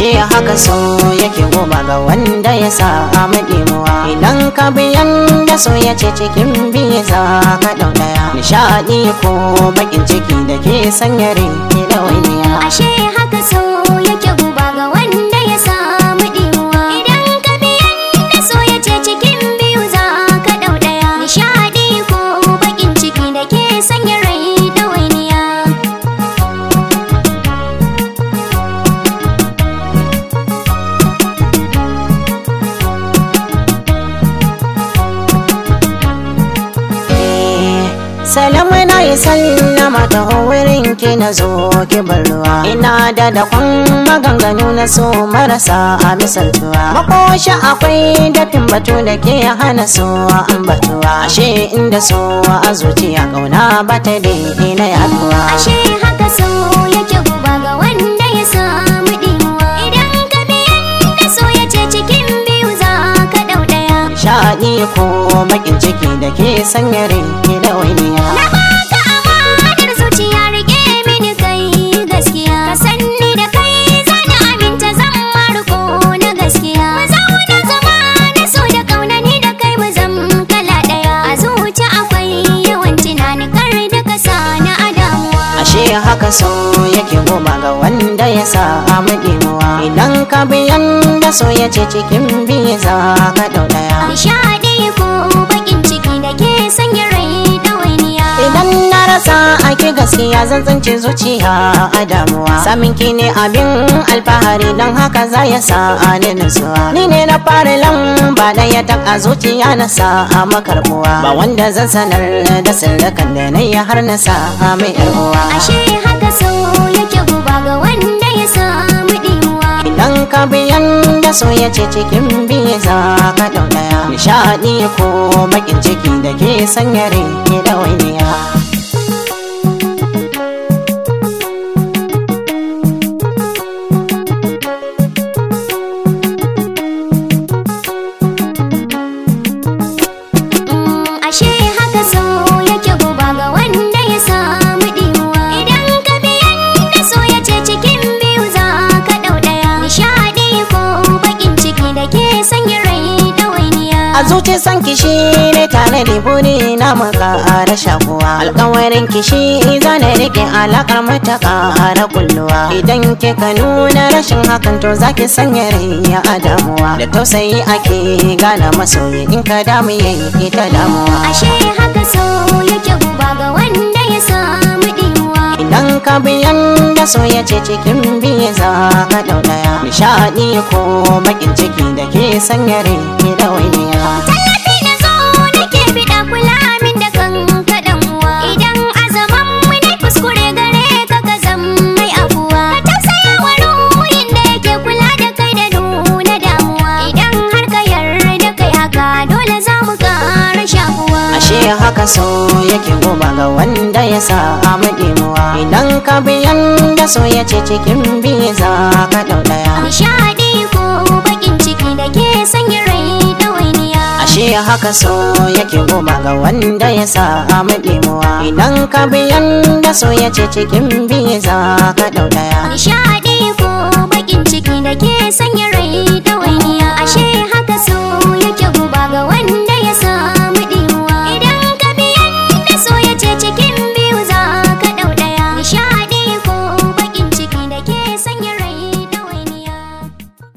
ashe haka so yake goma ga wanda ya samu ɗimuwa idan ka biyan da so ya ce cikin biyu za ka ɗau ɗaya nishaɗi ko bakin ciki da ke sanya rai da waniya ashe haka so yake guba ga wanda ya samu ɗimuwa idan ka biyan da so ya ce cikin biyu za ka ɗau ɗaya nishaɗi ko bakin ciki da ke sanya rai da wainiya Salamu na yi sallama ta wurin ki na zo ki bar ruwa Ina da dakon maganganu na so marasa a misaltuwa Makoshi akwai dafin batu da ke hana so ambatuwa Ashe inda so a zuciya kauna ba ta daina yaduwa ashe haka so yake guba ga wanda ya samu ɗimuwa idan ka biyan da so ya ce cikin biyu za ka ɗau ɗaya Shaɗi ko bakin ciki da ke sanya rai da wainiya Na baka amanar zuciya rike mini kai gaskiya Ka sanni da kai zana aminta zan marko na gaskiya Mu zauna zama na so da kauna ni da kai mu zam kala daya A zuci akwai yawan tunani kar da ka sa na adamuwa Ashe haka so yake goma ga wanda ya samu ɗimuwa Idan ka biyan da so ya ce cikin biyu za ka ɗau ɗaya Nishadi ko bakin ciki da ke sanya rai ɗawainiya Idan na rasa ake gaskiya zan tsinci zuciya a damuwa Samin ki ne abin alfahari don haka za ya sa ni nutsuwa Ni ne na fara lamba ɗaya ta a zuciya na sa a makarbuwa Ba wanda zan sanar da sirrikan da na yi har na sa mai yar uwa Ashe haka so yake guba ga wanda ya samu ɗimuwa Idan ka biyan da so ya ce cikin biyu za ka ɗau ɗaya Nishaɗi ko bakin ciki da ke sanya rai da wainiya Mm, ashe haka so yake guba ga wanda ya samu ɗimuwa idan ka biyan da so ya ce cikin biyu za ka ɗau ɗaya nishaɗi ko bakin ciki da ke sanya rai ɗawainiya A zuci san kishi ne tare da buri na maka da shakuwa Alkawarin kishi za na rike alakar mata ƙara kulluwa Idan kika nuna rashin hakan to zaki sanya rai a damuwa Da tausayi ake gane masoyi in ka damu yayi ita damuwa ashe haka so yake guba ga wanda ya samu ɗimuwa Idan ka biyan da so ya ce cikin biyu za ka ɗau ɗaya Nishaɗi ko bakin ciki da ke sanya rai da wainiya tallafi na zo nake biɗa kula min da kan kaɗan uwa idan azaman mu ne kuskure gare ka ka zam mai afuwa ka tausaya wa ruhin da yake kula da kai da nuna damuwa idan har ka yarda kai haka dole za mu ƙara shakuwa Ashe haka so yake goma ga wanda ya samu ɗimuwa Idan ka biyan da so ya ce cikin biyu za ka ɗau ɗaya nishaɗi ko baƙin ciki da ke sanya rai ɗawainiya Ashe haka so yake goma ga wanda ya samu ɗimuwa Idan ka biyan da so ya ce cikin biyu za ka ɗau ɗaya nishaɗi